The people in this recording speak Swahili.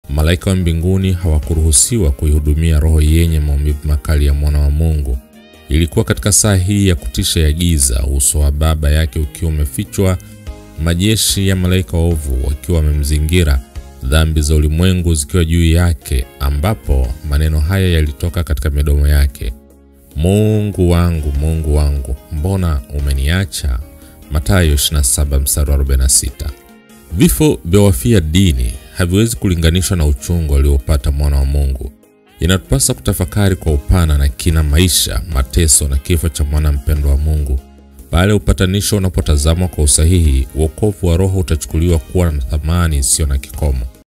Malaika wa mbinguni hawakuruhusiwa kuihudumia roho yenye maumivu makali ya mwana wa Mungu. Ilikuwa katika saa hii ya kutisha ya giza, uso wa Baba yake ukiwa umefichwa, majeshi ya malaika waovu wakiwa wamemzingira, dhambi za ulimwengu zikiwa juu yake, ambapo maneno haya yalitoka katika midomo yake: Mungu wangu, Mungu wangu, mbona umeniacha? Mathayo 27 mstari wa 46. Vifo vya wafia dini haviwezi kulinganishwa na uchungu aliopata mwana wa Mungu. Inatupasa kutafakari kwa upana na kina maisha, mateso na kifo cha mwana mpendwa wa Mungu. Pale upatanisho unapotazamwa kwa usahihi, wokovu wa roho utachukuliwa kuwa na thamani isiyo na kikomo.